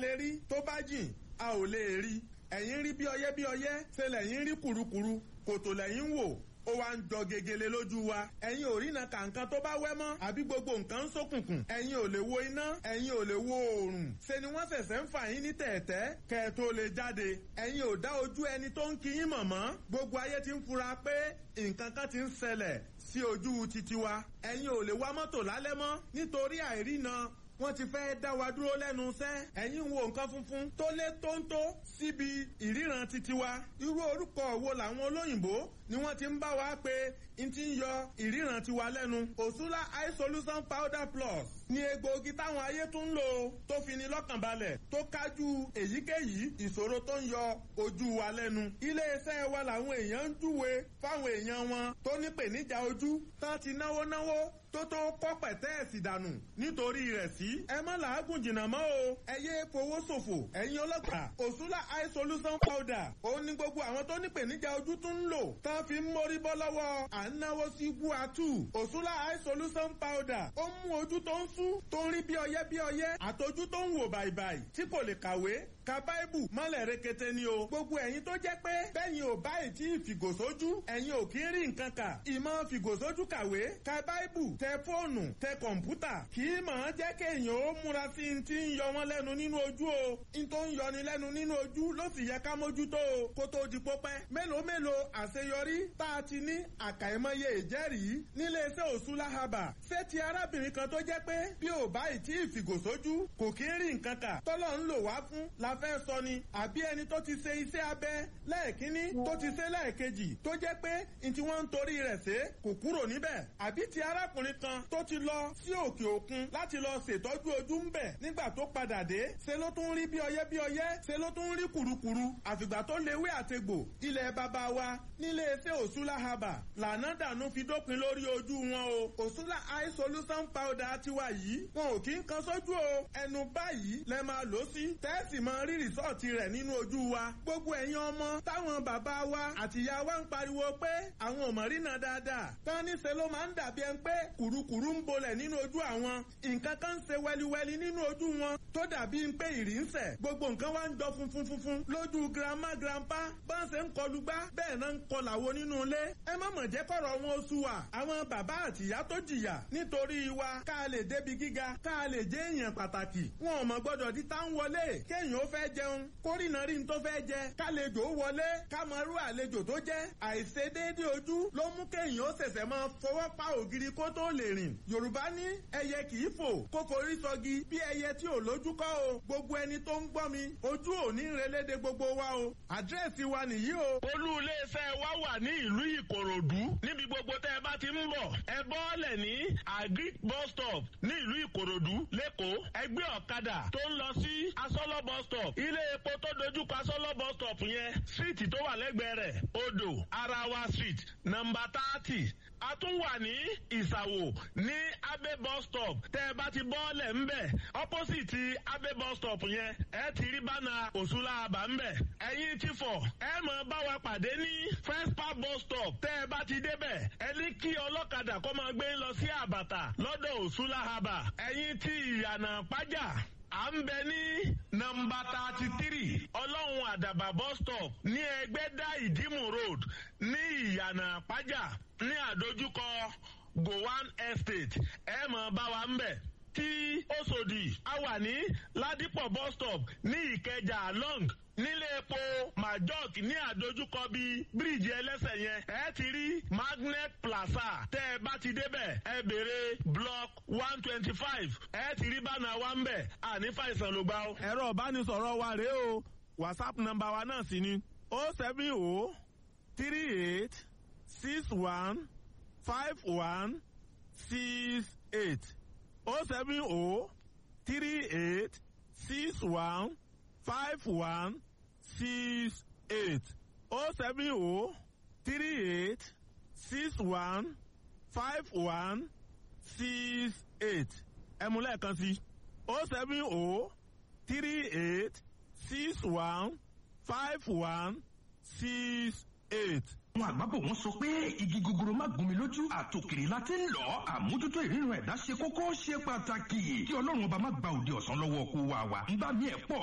lè rí tó bá jìn a ò lè rí ẹ̀yin rí bí ọyẹ́ bí ọyẹ́ ṣe lẹ́yìn rí kùrukùru kòtò lẹ́yìn wò ó wá ń jọ gegele lójú wa ẹ̀yin ò rína kàǹkan tó bá wẹ́ mọ́ àbí gbogbo nǹkan ń ṣókùnkùn ẹ̀yin ò lè wo iná ẹ̀yin ò lè wo oòrùn ṣe ni wọ́n ṣẹ̀ṣẹ̀ ń fà yín ní tẹ̀ẹ̀tẹ́ kẹ́ ẹ tó lè jáde ẹ̀yin ò dá ojú ẹni tó ń kí yín mọ̀ mọ́ gbogbo ayé ti ń fura pé nǹkan kan ti ń ṣẹlẹ̀ sí ojú titi wa ẹ̀yin ò lè wá mọ́tò lálẹ́ mọ́ nítorí àìrína wọ́n ti fẹ́ dá wa dúró lẹ́nu iṣẹ́ ẹ̀yin wo nǹkan funfun tó lé tóńtó síbi ìríran titi wa irú orúkọ wo làwọn olóyìnbó ni wọ́n ti ń bá wa pé n ti ń yọ ìríran tiwa lẹ́nu òṣùlá eye solution powder plus ni egbòogi táwọn ayé tún ń lò tó fi ni lọ́kàn balẹ̀ tó kájú èyíkéyìí ìṣòro tó ń yọ ojú wa lẹ́nu iléeṣẹ́ wa làwọn èèyàn ń júwe fáwọn èèyàn wọn tó ní pèníjà ojú tán ti náwó náwó tó tó kọ́ pẹ̀tẹ́ẹ̀sì dànù nítorí rẹ̀ sí. ẹ má làágùn jìnnà mọ́ o ẹ yé fowó ṣòfò ẹ̀yin ọlọ́pàá òṣùlà eye solution powder ó ní gbogbo àwọn tó ní pèníjà ojú tún ń lò tán fi ń mórí bọ́ lọ́wọ́ à ń náwó sí guatu òṣùlà eye solution powder ó mú ojú tó ń sú tó ń rí bí ọyẹ́ bí ọyẹ́ àtọjú tó ń wò bàìbàì tí kò lè kàwé ka báìbù mọ́lẹ̀ rekete ni o gbogbo ẹ̀yin tó jẹ́ pé bẹ́yìn ò báyìí tí ìfìgòsójú ẹ̀yin ò kí ń rí nǹkan kà ìmọ̀ fìgòsójú kàwé ka báìbù tẹ fóònù tẹ kọ̀ǹpútà kì í mọ̀ ọ́n jẹ́ kéèyàn ó múra sí i ti ń yọ wọ́n lẹ́nu nínú ojú o n tó ń yọni lẹ́nu nínú ojú ló sì yẹ ká mójútó o kó tó di pópẹ́ mélòó mélòó àṣeyọrí tá a ti ní àkàìmọye ìjẹ́rìí níléeṣẹ́ òṣùlá haba ṣé ti arábìnrin kan tó jẹ́ pé bí ò báyìí tí ìfìgòsójú kò kí ń rí nǹkan kà tọ́lọ́ ń lò wá fún la fẹ́ sọ ni àbí ẹni tó ti ṣe iṣẹ́ abẹ lẹ́ẹ̀kínní tó ti ṣe lẹ́ẹ̀kejì tó jẹ́ pé n tí wọ́n ń torí rẹ̀ ṣe kò kúrò níbẹ̀ àbí ti arákùnrin kan tó ti lọ sí òkè òkun láti lọ ṣètọ́jú ojú ń bẹ̀ nígbà tó padà dé ṣe ló tún rí bí ọyẹ́ bí ọyẹ́ ṣe ló tún rí kùrukùru àfìgbà tó léwé àtegbò ilẹ̀ bàbá wa nílé iṣẹ́ òṣùlá haba lànà dànù fi dópin lórí ojú wọn o òṣùlá eye solution powder tiwa yìí wọn ò kí ń kan sójú o ẹnu báyìí lẹ máa lò sí tẹ́sì máa rí rìsọ́ọ̀tì rẹ̀ nínú ojú wa gbogbo ẹ̀yin ọmọ táwọn bàbá wa àtìyá wa ń pariwo pé àwọn ò mọ̀ rí náà dáadáa tán níṣẹ́ ló máa ń dàbí ẹni pé kùrukùru ń bolẹ̀ nínú ojú àwọn nǹkan kan ń ṣe wẹliwẹli nínú ojú wọn tó dàbí pé ìrì ń sẹ̀ gbogbo nǹkan wá ń jọ funfun funfun lójú girama grandpa bá ń ṣe ń kọlu gbá bẹ́ẹ̀ náà ń kọlà wo nínú ilé ẹ má mọ̀ jẹ́ kọ̀rọ̀ wọn oṣù wa àwọn bàbá àtìyá tó jìyà nítorí wa ká lè débi gíga ká lè jẹ́ èèyàn pàtàkì wọn ò mọ̀ gbọ́dọ̀ di tá ń wọlé kéèyàn ó fẹ́ jẹun kórìnà rí n tó fẹ́ jẹ kálejò wọlé ká mọ irú àlejò tó jẹ́ àìṣedéédé ojú ló mú kéèyàn ó ṣẹ̀ṣẹ̀ máa fọwọ́ pa ògiri kó tó lè rìn yorùbá ní ẹyẹ kì í fò kó forí sọgi bí ẹyẹ tí ò lójú kọ́ o gbogbo ẹni tó ń gbọ́ mi ojú ò ní relédè gbogbo wa o àdírẹ́sì wa nìyí o. olú iléeṣẹ́ wa wà ní ìlú ìkòròdú níbi gbogbo tẹ́ ẹ bá ti ń bọ̀ ẹ bọ́ọ̀lẹ̀ ní agric bus stop ní ìlú ìkòròdú lẹ́kọ̀ọ́ ẹgbẹ́ ọ̀kadà tó ń lọ sí asọ́lọ́ bus stop ilé epo tó dojúkọ asọ́lọ́ bus stop yẹn síìtì tó wà lẹ́gbẹ̀ẹ́ rẹ̀ odò arawa street nọmba thirty a tún wà ní ìsàwò ní abe bus stop tẹ́ ẹ bá ti bọ́ọ̀lẹ̀ ńbẹ̀ opposite abe bus stop yẹn ẹ ti rí bánà òṣùlá àbá ńbẹ̀ ẹ̀yin ti fọ̀ ẹ mọ̀ bá wa pàdé ní first park bus stop tẹ́ ẹ bá ti débẹ̀ ẹ ní kí ọlọ́kadà kó máa gbé lọ sí àbàtà lọ́dọ̀ òṣùlá àbà ẹ̀yin ti ìyànà pájà à ń bẹ ní nọmba thirty three ọlọ́run àdàbà bus stop ní ẹgbẹ́dá ìdímù road ní ìyànà àpájà ní àdójúkọ gowan estate ẹ mọ̀ bá wa ń bẹ̀ tí Òṣòdì a wà ní ládìpọ̀ bus stop ní ìkẹjà long nílé epo majok ní àdójúkọ bíi bíríìjì ẹlẹ́sẹ̀ yẹn ẹ ti rí magnet plaza tẹ́ ẹ bá ti débẹ̀ ẹ béèrè block one twenty five ẹ ti rí bánà wa ń bẹ̀ àní fàìsàn ló gbà ó. ẹ̀rọ ìbánisọ̀rọ̀ wa rèé o whatsapp nọ́mbà wa náà sì ni o seven o three eight six one five one six eight o seven o three eight six one five one six eight o seven o three eight six one five one six eight ẹ̀mú lẹ́ẹ̀kan sí o seven o three eight six one five one six eight. àwọn àgbàbọ̀ wọn sọ pé igi gogoro má gún mi lójú àtòkèrè la ti ń lọ àmójútó ìrírun ẹ̀dá ṣe kókó ṣe pàtàkì kí ọlọ́run ọba má gba òde ọ̀sán lọ́wọ́ kó wa wa ń bá mi ẹ̀ pọ̀